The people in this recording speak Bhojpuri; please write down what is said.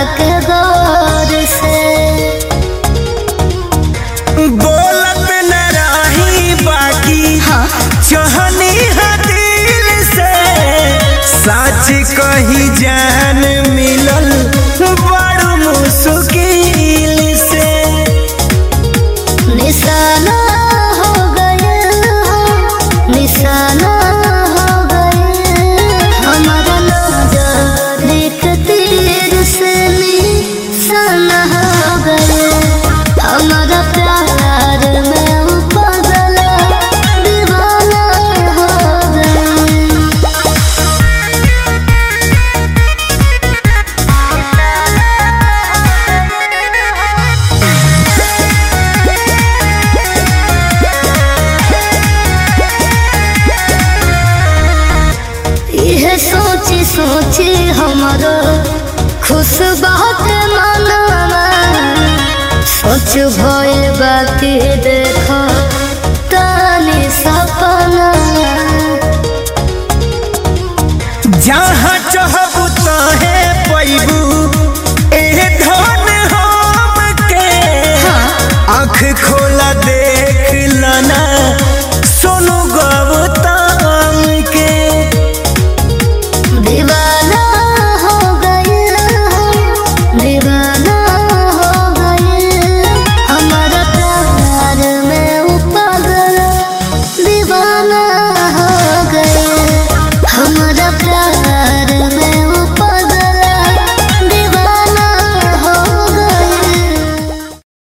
के गौर से बोलत न रही बाकी हाँ चहनी है दिल से सच कही जान मिलल बड़ मुश्किल से निशाना हो गए हो निशाना हो गए हमारा नजर एक तीर से निशाना हो गए हमारा प्यार में वो पागल दीवाना हो गए यह सोची सोची हमारो खुश बहुत मनवा सोच भइल बाकी